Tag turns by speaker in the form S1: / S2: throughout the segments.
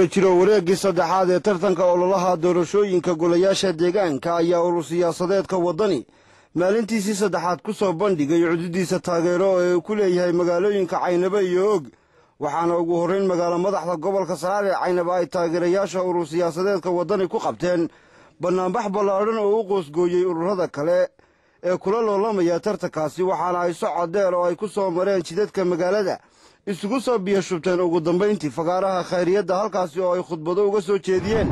S1: guda jiro wareeggii saddexaad ee tartanka ololaha doorashooyinka golayaasha deegaanka ayaa urur siyaasadeedka waddani maalintiisii saddexaad ku soo bandhigay cududiisa taageero ee uu ku leeyahay magaalooyinka caynabo iyo og waxaana ugu horrayn magaalo madaxda gobolka saraar ee caynabo ay taageerayaasha urur siyaasadeedka waddani ku qabteen bannaanbax ballaadhan oo u qoosgooyey ururada kale ee kula loolamaya tartankaasi waxaana ay socod dheer oo ay ku soo mareen jidadka magaalada isugu soo biyashubteen ugu dambayntii fagaaraha khayriyadda halkaasi oo ay khudbado uga soo jeediyeen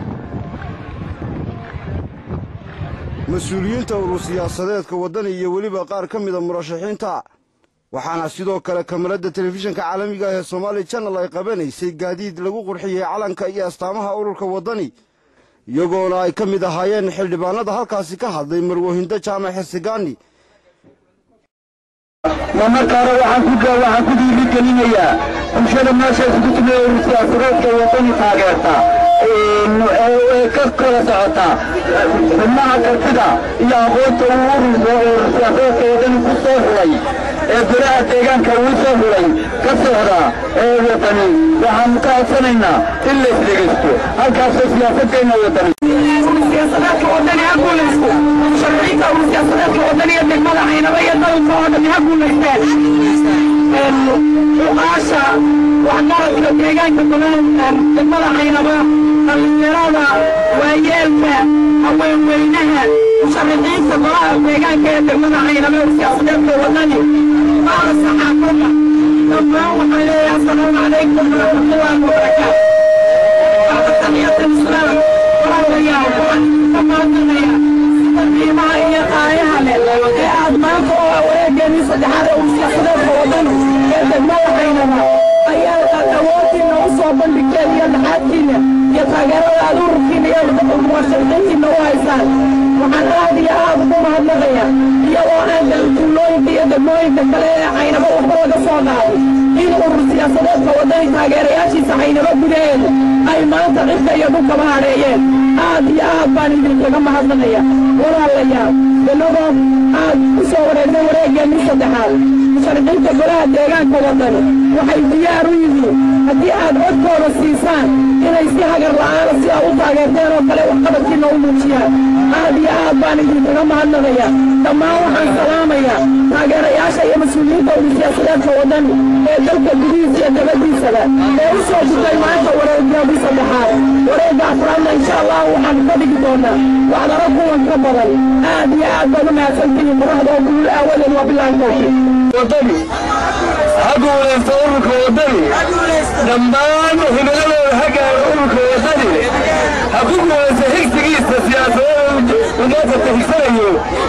S1: mas-uuliyiinta urur siyaasadeedka waddani iyo weliba qaar ka mida murashaxiinta waxaana sidoo kale kamaradda telefishinka caalamiga ah ee somaali janal ay qabanaysay gaadiid lagu qurxiyey calanka iyo astaamaha ururka waddani iyagoona ay ka mid ahaayeen xildhibaanada halkaasi ka hadlay marwahindo jaamac xirsigaani
S2: markaana waxaan ku dhiirigelinayaa bulshada meesha isugu timid urur siyaasadeedka waddani taageerta ee ka kala socota xubnaha kartida iyo aqoonta uu urur siyaasadeedka waddani ku soo xulay ee golaha deegaanka uu soo xulay ka socda ee waddani waxaanu ka codsanaynaa in la isdhegaysto halkaasoo siyaasadeenna waddani
S3: siyaasadeedka waddani ha guulaysto sharciinta urur siyaasadeedka waddani ee degmada caynaba iyo dalka oo dhan ha guulaysteen uqaasha waxgaradka deegaanka degmada caynaba dhallinyarada waayeelka haweenweynaha musharaxiinta golaha deegaanka ee degmada caynaba ee siyaasadeedka waddani baala saxaafadda dhammaan waxaan leeyahay assalaamu calaykum waraxmatullaahi wabarakaatu bacdataniyata islaam walaalayaal waxaan ka maadnaqaya sida qiimaha iyo qaayaha leh ee aad maanta oo wareegeennii saddexaad ee uu siyaasadeedka waddani ee degmada caynaba ayaa aad awoodtiinna u soo bandhigteen iyo dhaxaadkiinna iyo taageerada aad ururkiinna iyo muwaashiriintiinna u haysaan waxaan aad iyo aad ugu mahadnaqaya iyadoo aan tuulooyinka iyo degmooyinka kale ee caynaba waxba laga soo qaaday in urur siyaasadeedka waddani taageerayaashiisa caynaba gudaheeda ay maanta cidka iyo dhulkaba hadheeyeen aad iyo aad baan idinkaga mahadnaqaya walaalayaal inagoo aad ku soo wareegtay wareegeennii saddexaad musharaxiinta golaha deegaanka waddani waxay diyaar u yihiin haddii aad codkooda siisaan inay si hagar la'aana sidaa u taageerteen oo kale waxqabadkiina u muujiyaan aad iyo aad baan idinkaga mahadnaqaya dhammaan waxaan salaamayaa taageerayaasha iyo mas-uuliyiinta urur siyaasadeedka waddani ee dalka gudihiisa iyo dabadiisaba ee u soo gudbay maanta wareegeedii saddexaad wareegga afraadna insha allah waxaan ka dhigi doonaa waxdaro kuwan ka badan aad iyo aad baad u mahadsantihiin muraxda oo guul aawadeed waa bilaahi tawfiiq
S2: waddani ha guulaysto ururka waddani dhammaan hibiladooda ha gaaro ururka waddani ha ku guulaysto higsigiisa siyaasadeeda umaadata higsanayo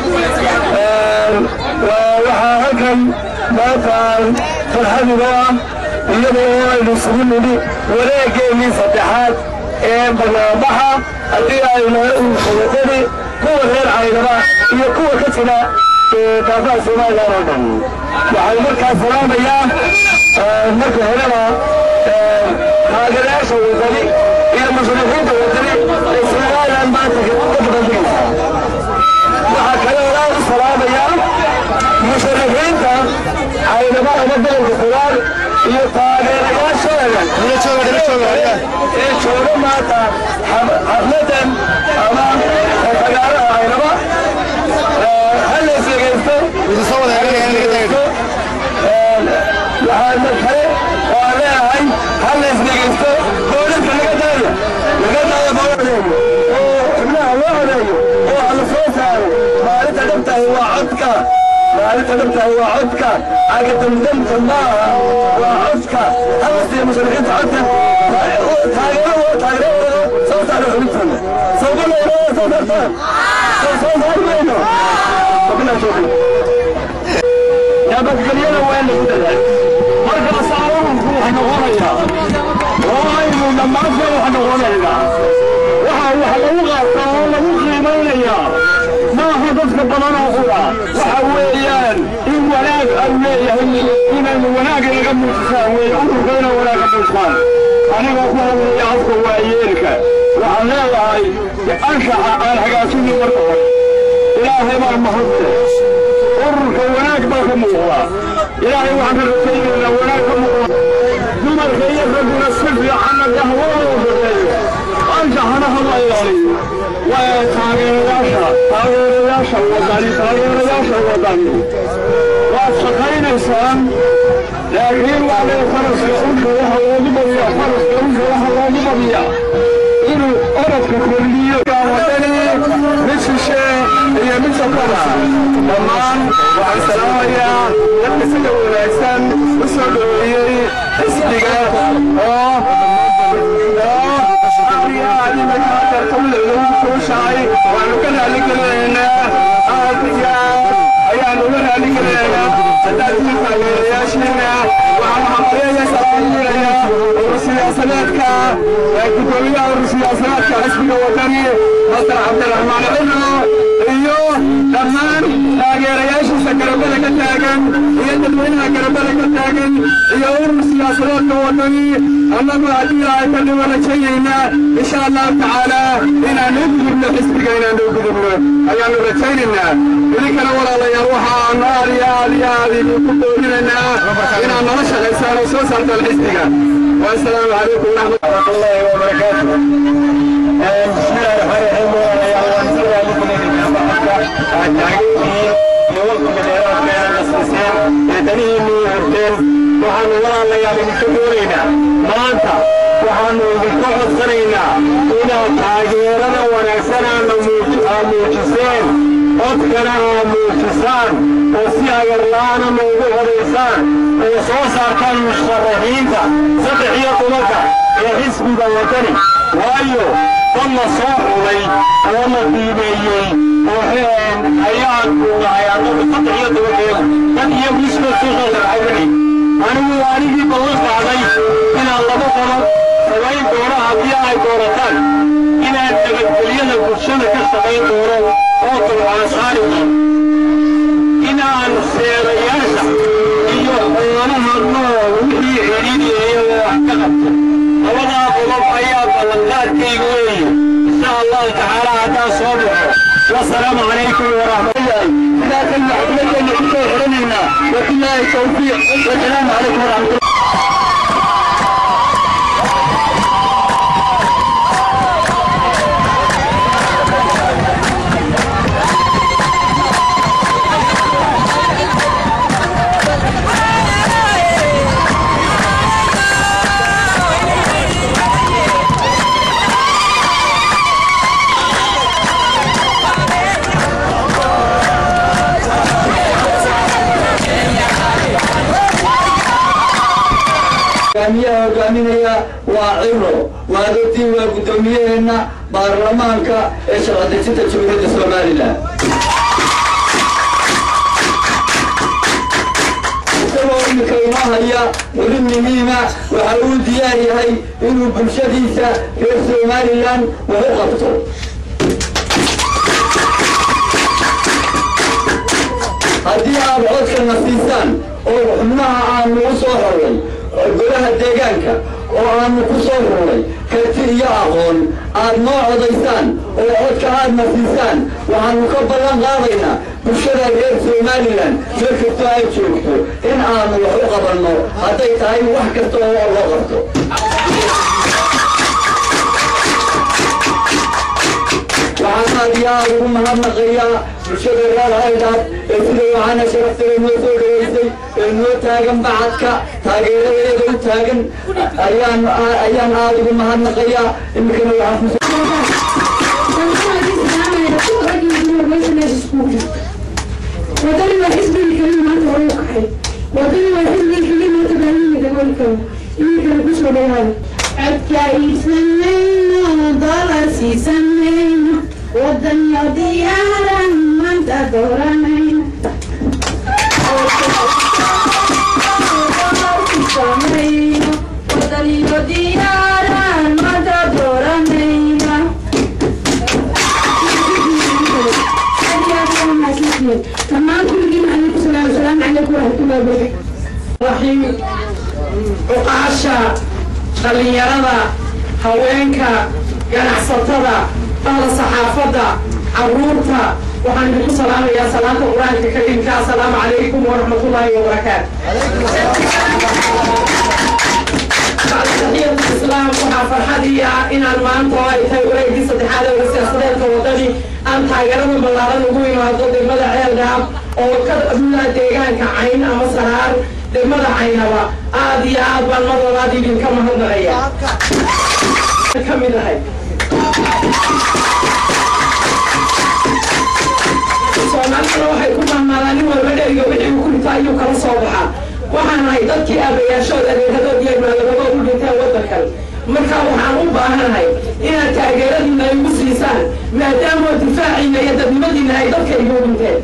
S2: waxaa halkan maanta farxadiga ah iyadoo aynu isugu nidhi wareegeennii saddexaad ee barnaambaxa haddii aynu nahay ururka waddani kuwa reer caynaba iyo kuwa ka jira daafaha somalilan oo dhan waxaan markaa salaamayaa marka horeba taageerayaasha waddani iyo musharaxiinta waddani ee somalilan maanta ka dabandegaysa waxaa kale oo aad u salaamayaa musharaxiinta caynaba ama gobolka qudaar iyo taageerayaashooda ee jooga maanta xafladan ama fagaaraha caynaba waxaana kale oo aan leeyahay hal la isdhegaysto booliska laga daayo laga daayo booliska oo xubnaha loo odeeyo oo ha la soo saaro maalinta dhabtahay waa codka maalinta dhabtahay waa codka agadamdamta maaha waa codka hala siiya musharaxiinta codka taageero oo taageeradooda soo saaro xubintooda sawbaleyno soo saartaan soo soo saari mayno wabilahi tawfiiq nabadgelyada waa in lagu dadaal markaasaa ururku wax noqonaya oo aynu dhammaanteen wax noqonaynaa waxa wax lagu qaataa oo lagu qiimaynayaa maaha dadka badan oo qura waxa weeyaan in wanaag ay leeyahay inaynu wanaag inaga muujisaan weeye ururka inay wanaaga muujisaan anigoo ku hadlaya afka waayeelka waxaan leeyahay anshaxa aan hagaajinin marka hore ilaahay baan mahadle ururka wanaag baa ka muuqda ilaahay waxaan ka rajaynaynaa wanaag ka muuqda dumarka iyo ragguna si fiicanna gahwada u shaqeeyo anshaxanaha la ilaaliyo waa taageerayaasha taageerayaasha wadani taageerayaasha wadani waad shaqaynaysaan laakiin waa lee faraska usha waxa loogu badiyaa faraska usha waxa loogu badiyaa inuu orodka kordhiyo wadani mid shishe iyo mid safada dhammaan waxaan salaamayaa dadka sida wanaagsan u soo dhoweeyey xisbiga oo waanu ka raali gelinaynaa aad iyo aad ayaanu uga raali gelinaynaa haddaad ii taageerayaashiina waxaan xaqeeyasaaiinayaa uru siyaasadeedka gudoomiyaha uru siyaasadeedka xisbiga wadani masar cabdiraxmaan cino iyo dhammaan taageerayaashiisa garabada ka taagan iyo dadweynaha garabada ka taagan iyo urur siyaasadeedka wadani annagu haddii ilaahay ka dhigo rajaynaynaa insha allahu tacaala inaanu u gudubno xisbiga inaanu u gudubno ayaanu rajaynaynaa idinkana walaalayaal waxaanu aad iyo aad iyo aad idinku boorinaynaa inaad nala shaqaysaan oo soo saartaan xisbiga والسلام عليكم ورحمة الله وبركاته بسم الله الرحمن الرحيم ويا ونسوي لكم من التعقيد يوقف الإيراد بين المسلسين يتنيه من الدين وحن الله الله يعني بكبورينا ما أنت وحن بكوح الصرينا إلى تاجيرنا ونكسنا موجسين codkana aa muujisaan oo si agarla'aana noogu horaysaan oo soo saartaan musharaxiinta saddex iyo tobanka ee xisbiga wadani waayo dad la soo xulay oo la qiimeeyey oo ayaan nahay annagu saddex iyo tobankeedu dad iyo miska soo soo sharxay wixii anigu anigii ballan qaaday inaan laba qodob samayn doono haddii ay doorataan inaan nabadgelyada bulshada ka shaqayn doono oo dulcaan saari doono inaan seerayaasha iyo xoolaha nool wixii xidhiidhiyaya wax ka qabto labadaa qodob ayaa ballanqaadkayga weeye insha allahu tacaala haddaan soo baxo wasalaamu calaykum waraxmatullahi sidaasan maxkamadeena ku soo xidhanaynaa wabilaahi tawfiiq wasalaamu calaykum waraxmatullahi
S4: hogaamiyaha hogaaminaya waa ciro waa dadii waa guddoomiyaheena baarlamaanka ee sharci-dejinta jamhuuriyadda somalilan isagoo iminka inoo haya weli muhiima waxa uu diyaar yahay inuu bulshadiisa reer somalilan wax u qabto haddii aad codkana siisaan oo xubnaha aanu u soo xorray golaha deegaanka oo aanu ku soo rurnay karti iyo aqoon aad noo codaysaan oo codka aadna siisaan waxaanu ka ballan qaadaynaa bulshada reer somalilan meel kastoo ay joogto in aanu wax u qabanno hadday tahay wax kasta oo loo qabto waxaan aad iyo aad ugu mahadnaqayaa bulshada reer haydhaad ee sida waxaana sharaftaga noo soo dhaweysay ee noo taagan bacadka taageeradeeda u taagan ayaan ayaan aad ugu mahadnaqayaa iminkana waxaan ku
S5: wadani waa xisbigii keliya maanta hore u kaxay wadani waa xisbigii keliya maanta baahiyii dabooli karo iminkana kusoo dhawaada codka iibsanayno dolar siisanayno wadaniyo diyaaran maanta dooranayno wadaniyo diyaaran maanta dooranayno dhammaan kulligiin calaykum salaam asalaamu calaykum waraxmatullahi wabarakatu
S3: raxiim cuqaasha dhallinyarada haweenka ganacsatada bahda saxaafadda caruurta waxaan idinku salaamayaa salaanta qur-aanka karimka assalaamu calaykum waraxmatullaahi wabarakaatu waxaa farxadii ah inaan maanta oo ay tahay wareegii saddexaad ee siyaasadeedka wadani aan taageerada ballaaran ugu imaado degmada ceelgaab oo ka mida deegaanka cayn ama saraar degmada caynaba aad iyo aad baan mar labaad idinka mahadnaqaya ka mid ahay soomaaliduna waxay ku mahmaadaan nin walba dheriga wixii uu ku dhita ayuu kala soo baxaa waxaan ahay dadkii aabayaashood adeeradood iyo maalabadood u dhinteen waddankan marka waxaan u baahanahay inaad taageeradiina igu siisaan maadaama difaaciina iyo dadnimadiina ay dadka igu dhinteen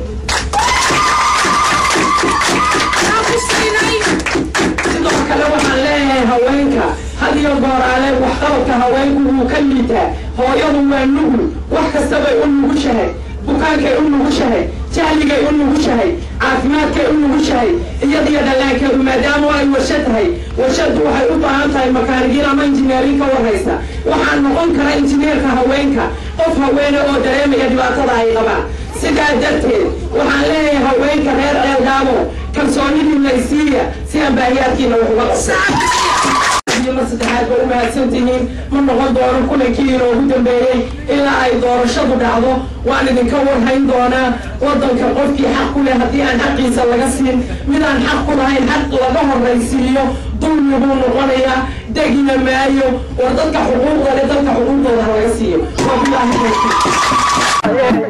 S3: sidoo kale waxaan leeyahay haweenka had iyo gooraale waxqabadka haweenku wuu ka liitaa hooyadu waa nugul wax kastabay u nugushahay bukaankay u nugushahay jahligay u nugushahay caafimaadkay u nugushahay iyadiyo dhallaankeedu maadaama ay warsha tahay warshadu waxay u baahan tahay makaanigiin ama injineerin ka warhaysa waxaan noqon kara injineerka haweenka qof haweene oo dareemaya dhibaatada ay qabaan sidaa darteed waxaan leeyahay haweenka reer ceelgaabo kalsoonidiina isiiya si aan baahiyaadkiina wax uga qabto mar saddexaad ba u mahadsantihiin ma noqon doono kulankii inoogu dambeeyey ilaa ay doorashadu dhacdo waan idinka warhayn doonaa waddanka qofkii xaq ku leh haddii aan xaqiisa laga siin mid aan xaq ku lahayn xaq laga horraysiiyo dulmi buu noqonayaa degina maayo war dadka xuquuqda leh dadka xuquuqdooda ha laga siiyo wabilaahi tawfiiq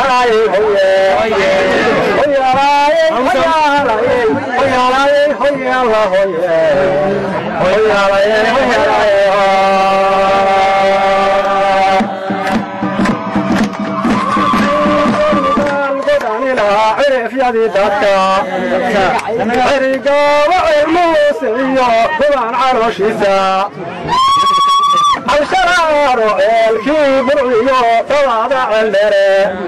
S2: xirigaaba cilmuuse iyo gobaan calooshiisa halsharaaro ceelkii burciyo dabaada celdhere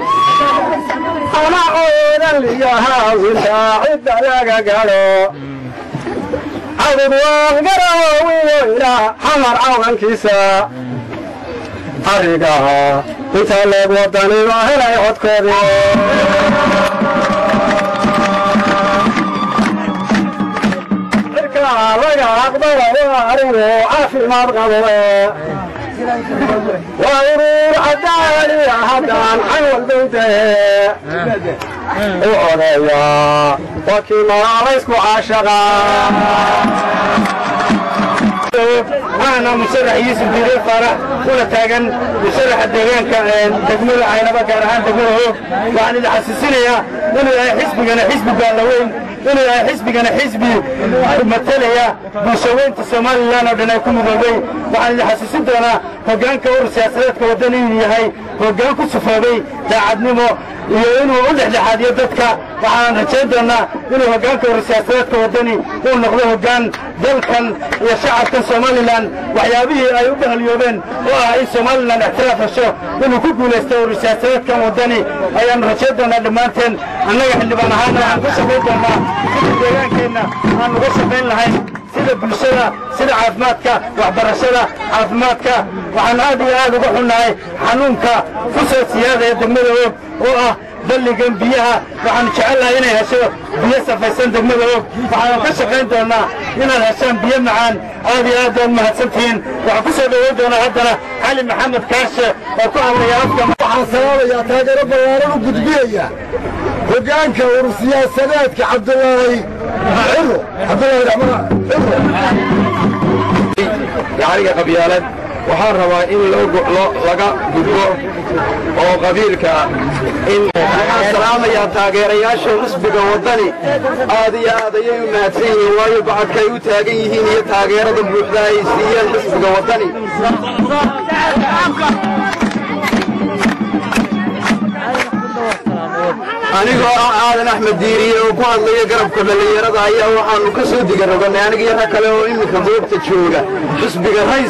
S2: anacoodan liyo haawinta cidda laga gadho cabud waan garaawiyo ilaa xamar cawankiisa arrigaha inta leeg wadaniba helay codkoodii laga aqbala waa arigu caafimaad qabo waa urur cadaaliya haddaan xawal dowdahe u odeeya waa kii magaalaysku caashaqa
S1: waxaana musarax yuusuf diire faarax una taagan musaraxa deegaanka degmada caynaba gaar ahaan degmada hoog waxaan idin xasuusinayaa inuu yahay xisbigana xisbi baalaweyn inuu yahay xisbigana xisbi matalaya bulshaweynta somalilan oo dhan ay ku midoobay waxaan idin xasuusin doonaa hoggaanka urur siyaasadeedka waddani inuu yahay hoggaan ku sufoobay daacadnimo iyo inuu u dhexdhexaadiyo dadka waxaan rajayn doonaa inuu hoggaanka urur siyaasadeedka waddani uu noqdo hoggaan dalkan iyo shacabkan somalilan waxyaabihii ay u bahalyoobeen oo ah in somalilan ixtiraaf hesho inuu ku guulaysto urur siyaasadeedkan waddani ayaannu rajayn doonaa dhammaanteen annaga xildhibaan ahaana waxaan ku shaqayn doonaa sida deegaankeenna aan uga shaqayn lahayn sida bulshada sida caafimaadka waxbarashada caafimaadka waxaan aad iyo aad uga xunnahay xanuunka ku soo siyaada ee degmada og oo ah balligan biyaha waxaanu jecelnahay inay hesho biyo safaysan degmada og waxaanu ka shaqayn doonaa inaad heshaan biyo macaan aad iyo aad baad mahadsantihiin waxaan ku soo dhoweyn doonaa haddana cali maxamed kaashe oo ku hadlaya afka
S2: waxaan sababayaa taageero ballaaran u gudbinaya hoggaanka urur siyaasadeedka cabdulaahi ciro cabdulaahi raxmaan ciro
S6: gacaliga qabyaalad waxaan rabaa in laga gudbo oo qabiilka in waxaan salaamayaa taageerayaasha xisbiga waddani aad iyo aad ayay u mahadsan yihiin waayo bacadkaay u taagan yihiin iyo taageerada buuxda ay siiyeen xisbiga waddani anigoo ah aadan axmed diiriye oo ku hadlaya garabka dhallinyarada ayaa waxaannu ka soo digaroganay aniga iyo rag kale oo iminka goobta jooga xisbiga rays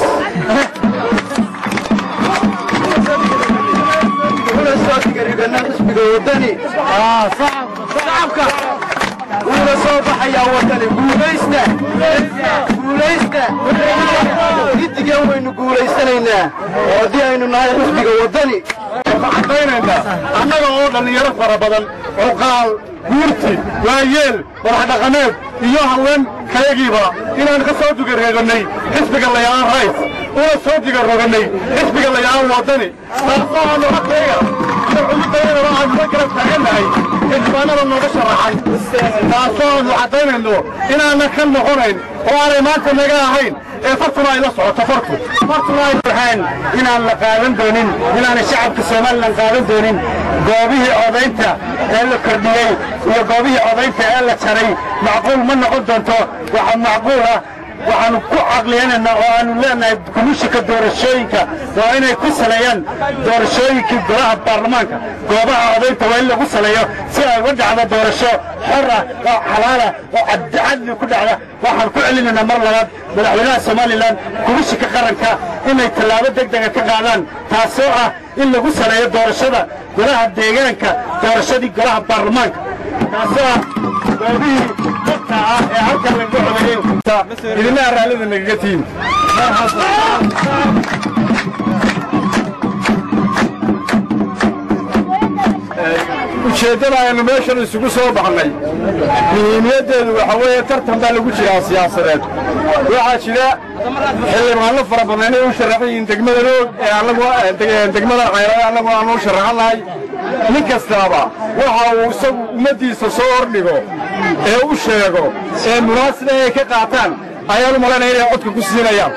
S6: una soo digarogana xisbiga waddani wuuna soo baxayaa waddani guulaysta guulaysta giddigan waynu guulaysanaynaa oo haddii aynu nahay xisbiga waddani
S2: cadaynaynaa annaga oo dhallinyaro fara badan cuqaal guurti waayeel wadax dhaqameed iyo haween kayagiiba inaan ka soo dugareegannay xisbiga layaan rays
S6: una soo diga roganay xisbiga layaan wadani taasoo aanu hadkayga iyo cududayadaba aanu la garab taagannahay xildhibaanada nooga sharaxay taasoo aanu caddaynayno inaanan ka noqonayn oo aanay maanta naga ahayn ee fartuna ay la socoto fartu fartuna ay tahaan inaan la qaadan doonin inaanay shacabka somalilan qaadan doonin goobihii odaynta ee la kordhiyey iyo goobihii odaynta ee la jaray macquul ma noqon doonto waxaa macquul ah waxaanu ku caqliyanaynaa oo aanu leenahay komishinka doorashooyinka waa inay ku saleeyaan doorashooyinkii golaha baarlamaanka goobaha odaynta waa in lagu saleeyo si ay uga dhacdo doorasho xor ah oo xalaala oo cadcadli ku dhacda waxaan ku celinaynaa mar labaad madaxweynaha somalilan komishinka qaranka inay tallaabo deg dega ka qaadaan taasoo ah in lagu saleeyo doorashada golaha deegaanka doorashadii golaha baarlamaanka taasoo ah goobihii dadka ah ee halkan laga codeeyey idinaha raallida nagaga tihin ujeeddada aynu meeshan isugu soo baxnay muhiimiyaddeedu waxa weeye tartan baa lagu jiraa siyaasadeed waxaa jira xildhibaano fara badan inay u sharaxan yihiin degmada roog ee annagu degmada cayra annagu aanu u sharaxanahay nin kastaaba waxa uu isagu ummaddiisa soo hordhigo ee u sheego ee munaasib ay ka qaataan ayaan u malaynaya inay codka ku siinayaan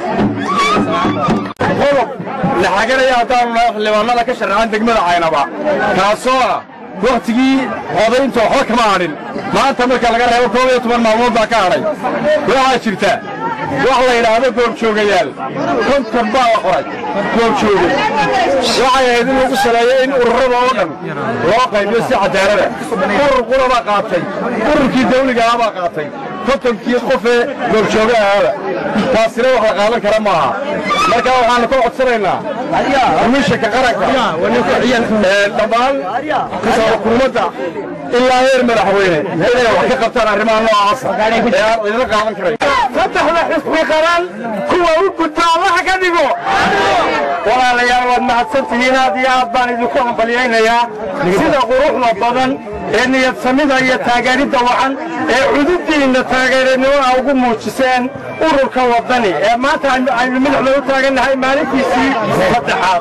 S6: qodob la xaganaya haddaanu nahay xildhibaanada ka sharaxan degmada caynaba kaasoo ah wakhtigii codaynta waxba kama hadhin maanta marka laga reebo koob iyo toban maalmood baa ka hadhay waxaa jirta wax la yidhaahdo goobjoogayaal konton baa la qoray goobjooge waxay ahayd in lagu saleeyo in ururada oo dhan loo qaybiyo si cadaalada urur qura baa qaatay ururkii dawliga ah baa qaatay kontonkii qofee goobjooge ahaaba taasina wax la qaadan kara maaha marka waxaanu ka codsanaynaa komishanka qaranka dhammaan xukuumadda ilaa heer madaxweyne inay wax ka qabtaan arrimaha noocaasa ee aan idinla qaadan karayn saddexda xisbi qaran kuwa u gudba allaha ka dhigo walaalayaal waad mahadsantihiin aad iyo aad baan idinku hambalyaynayaa sida quruxda badan ee niyadsamida iyo taageeridda wacan ee cudubdiinna taageeranimada ugu muujiseen ururka waddani ee maanta aynu madaxda u taagannahay maalintiisii saddexaad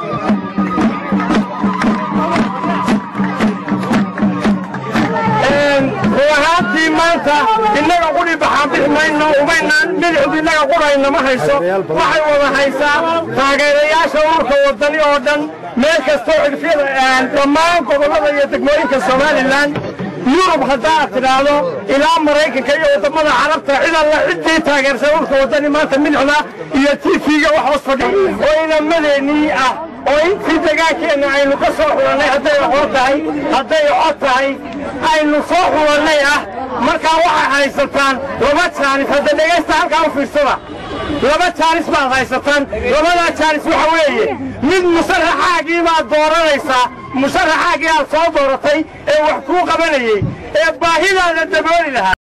S6: run ahaantii maanta innaga qudhi baxaan bixi mayno umaynaan midixdu innaga qudhayna ma hayso waxay wada haysaa taageerayaasha ururka waddani oo dhan meel kastoo cidfyada dhammaan gobollada iyo degmooyinka somalilan yurub haddaad tidhaahdo ilaa maraykanka iyo waddamada carabta cid alla ciddii taageersan ururka waddani maanta midixda iyo tifiga wax hoos fadhi oo inamadeenii ah oo intii degaankeenna aynu ka soo xulannay hadday aqoon tahay hadday cod tahay aynu soo xulannay ah markaa waxay haysataan laba jaanis hadda dhegaysta halkaa u fiirsada laba jaanis baad haysataan labadaa jaanis waxa weeye mid musaraxaagii baad dooranaysaa musaraxaagii aad soo dooratay ee wax kuu qabanayey ee baahidaada dabooli lahaa